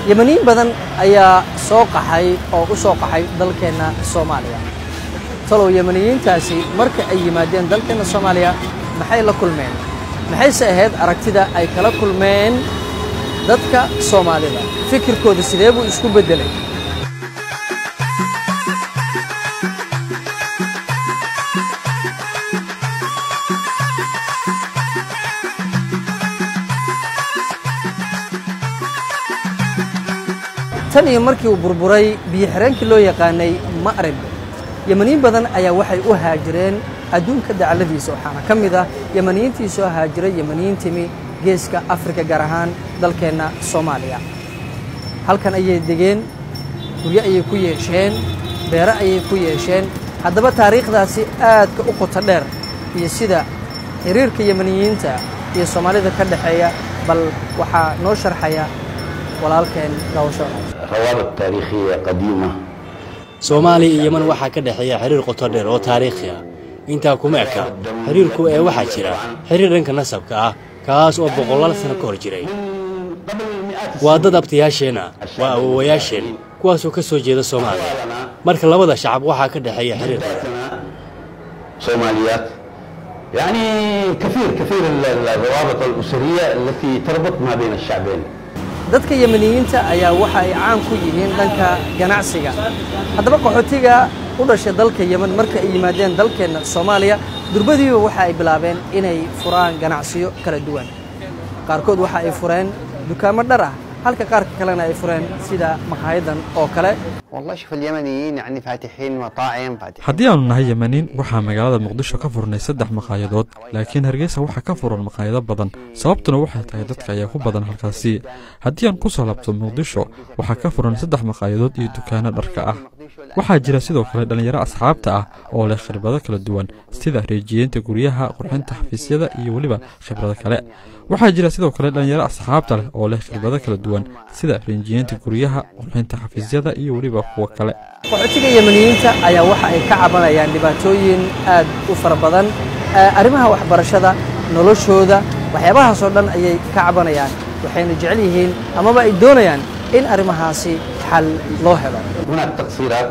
yemaniin badan ayaa soo qaxay oo u soo qaxay dalkeenna soomaaliya talow yemaniyiintaasi marka ay yimaadeen dalkeenna soomaaliya maxay la kulmeen maxayse ahayd aragtida ay kala kulmeen dadka soomaalida fikirkooda sidee buu isku beddelay tan iyo markii uu burburay biyo-xireenkii loo yaqaanay ma'rib yemaniin badan ayaa waxay u haajireen adduunka dacalladiisa waxaana ka mid ah yemaniyiintii soo haajiray yemaniyiin timi geeska afrika gaar ahaan dalkeenna soomaaliya halkan ayay degeen guryo ayay ku yeesheen beero ayay ku yeesheen haddaba taariikhdaasi aadka u qoto dheer iyo sida xiriirka yemaniyiinta iyo soomaalida ka dhexeeya bal waxaa noo sharxaya walaalkeen daawasho روابط تاريخية قديمة soomaaliya iyo yeman waxaa ka dhexeeya xiriir qoto dheer oo taariikhi ah intaa kuma eka xiriirku ee waxaa jira xiriir dhanka nasabka ah kaas oo boqolaal sano ka hor jiray waa dad abtayaasheenna waa awowayaasheen kuwaasoo ka soo jeeda soomaaliya marka labada shacab waxaa ka dhexeeya xiriir badan صوماليات يعني كثير كثير ال- ال- الروابط الأسرية التي تربط ما بين الشعبين dadka yemaniyiinta ayaa waxa ay caan ku yihiin dhanka ganacsiga haddaba qaxootiga u dhashay dalka yemen marka ay yimaadeen dalkeenna soomaaliya durbadiiba waxa ay bilaabeen inay furaan ganacsiyo kala duwan qaarkood waxa ay fureen dukaamo dhar ah halka qaarka kalena ay fureen sida makaayadan oo kale والله شوف اليمنيين يعني فاتحين مطاعم فاتحين haddii aanu nahay yemaniin waxaa magaalada muqdisho ka furnay saddex maqaayadood laakiin hargeysa waxaa ka furan maqaayado badan sababtuna waxay tahay dadka ayaa ku badan halkaasi haddii aan ku soo laabto muqdisho waxaa ka furan saddex maqaayadood iyo dukaano dharka ah waxaa jira sidoo kale dhallinyaro asxaabta ah oo leh khibrado kala duwan sida reejiyeynta guryaha qurxinta xafiisyada iyo weliba khibrado kale waxaa jira sidoo kale dhallinyaro asxaabta leh oo leh khibrado kala duwan sida reejiyeynta guryaha qurxinta xafiisyada iyo weliba kuwo kale qaxootiga yemaniyiinta ayaa waxa ay ka cabanayaan dhibaatooyin aad u fara badan Ee, arrimaha waxbarashada noloshooda waxyaabahaasoo dhan ayay ka cabanayaan waxayna jecel yihiin amaba ay doonayaan in arrimahaasi xal loo helo هناك تقصيرات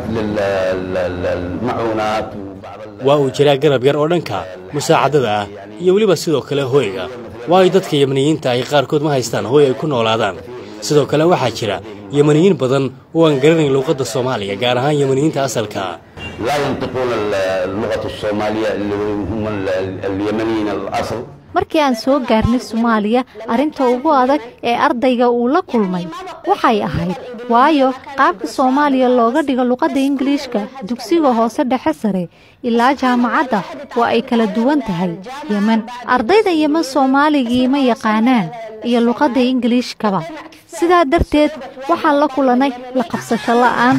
للمعونات وبعض ال- waa uu jiraa garab yar oo dhanka musaacadada ah iyo weliba sidoo kale hooyga waayo dadka yemaniyiinta ahi qaarkood ma haystaan hooy ay ku noolaadaan sidoo kale waxaa jira yemaniyiin badan oo aan garanayn luuqadda soomaaliya gaar ahaan yemaniyiinta asalka ah لا ينطقون ال- اللغة الصومالية اللي هم ال- اليمنيين الأصل markii aan soo gaarnay soomaaliya arrinta ugu adag ee ardayga uu la kulmay waxay ahayd waayo qaabka soomaaliya looga dhigo luqadda ingiliishka dugsiga hoose dhexe sare ilaa jaamacadda waa ay kala duwan tahay yemen ardayda yemen soomaaligii ma yaqaanaan iyo luqadda ingiliishkaba sidaa darteed waxaan la kulannay la qabsasho la'aan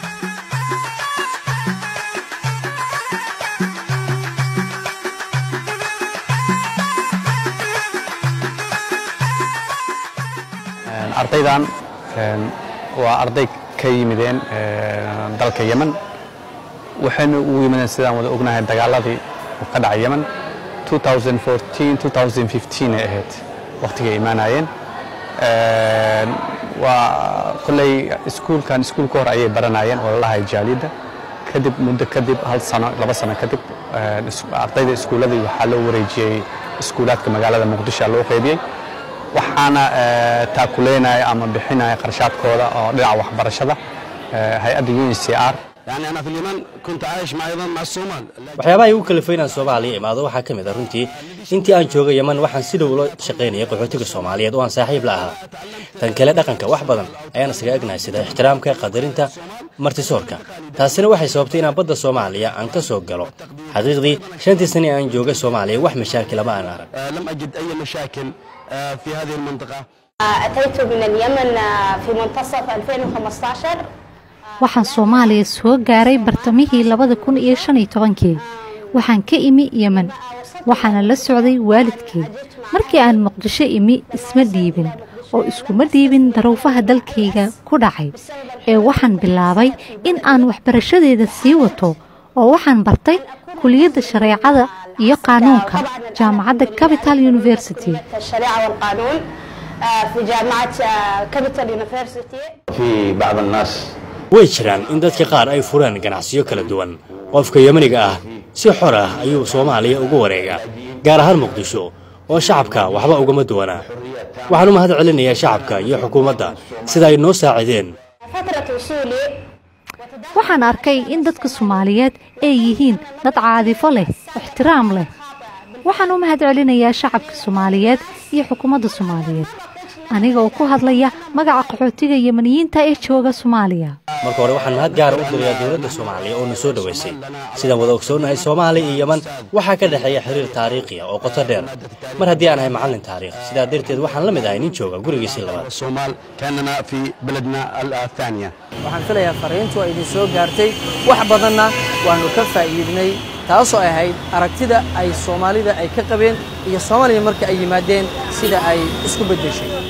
ardaydan een, waa arday ka yimideen een, dalka yemen waxayna ugu yimideen sidaan wada ognahay dagaaladii uu ka dhacay yemen 2014 2015 ay ahayd waqtigay imaanayeen Een, waa kolley iskuulkan iskuulka hor ayay baranayeen oo lalahay jaaliyadda kadib muddo kadib hal sano laba sano kadib een, is- ardayda iskuuladii waxaa loo wareejiyey iskuulaadka magaalada muqdisho loo qaybiyey waxaana eh, taakuleynaya ama bixinaya qarshaadkooda oo dhinaca waxbarashada eh, hay-adda UNHCR يعني أنا في اليمن كنت عايش مع أيضا مع الصومال waxyaabaha igu kalifay inaan soomaaliya imaado waxaa ka mid ah runtii intii aan joogay yeman waxaan si dhow ula shaqaynayay qaxootiga soomaaliyeed oo aan saaxiib la ahaa tan kale dhaqanka wax badan ayaan isaga egnahay sida ixtiraamka qadarinta martisoorka taasina waxay sababtay inaan badda soomaaliya aan ka soo galo xaqiiqdii shantii sane aan joogay soomaaliya wax mashaakila ma aan arag آه، لم أجد أي مشاكل آه، في هذه المنطقة أتيت من اليمن في منتصف 2015 waxaan soomaaliya soo gaaray bartamihii labada kun iyo shan iyo tobankii waxaan ka imi yemen waxaana la socday waalidkii markii aan muqdisho imi isma dhiibin oo iskuma dhiibin daruufaha dalkayga ku dhacay ee waxaan bilaabay in aan waxbarashadeeda sii wato oo waxaan bartay kuliyadda shareecada iyo qaanuunka jaamacadda capital university الشريعة والقانون آه، في جامعة كابيتال يونيفرسيتي في بعض الناس way jiraan in dadka qaar ay fureen ganacsiyo kala duwan qofka yemaniga ah si xor ah ayuu soomaaliya ugu wareegaa gaar ahaan muqdisho oo shacabka waxba ugama duwanaa waxaan u mahad celinayaa shacabka iyo xukuumadda sida ay noo saacideen فترة وصولي waxaan arkay in dadka soomaaliyeed ay yihiin dad caadifo leh ixtiraam leh waxaan u mahad celinayaa shacabka soomaaliyeed iyo xukuumadda soomaaliyeed aniga oo ku hadlaya magaca qaxootiga yemaniyiinta ee jooga soomaaliya marka hore waxaan mahad gaara u dirayaa dowladda soomaaliya oo na soo dhoweysay sidaan wada ogsoonnahay soomaaliya iyo yeman waxaa ka dhexeeya xiriir taariikhi ah oo qoto dheer mar haddii aan ahay macallin taariikh sidaa darteed waxaan la mid ahay nin jooga gurigiisii labaad الصومال كاننا في بلدنا الثانية waxaan filayaa fariintu ay idin soo gaartay wax badanna waannu ka faa'iidnay taasoo ay ahayd aragtida ay soomaalida ay ka qabeen iyo soomaaliya marka ay yimaadeen sida ay isku beddeshay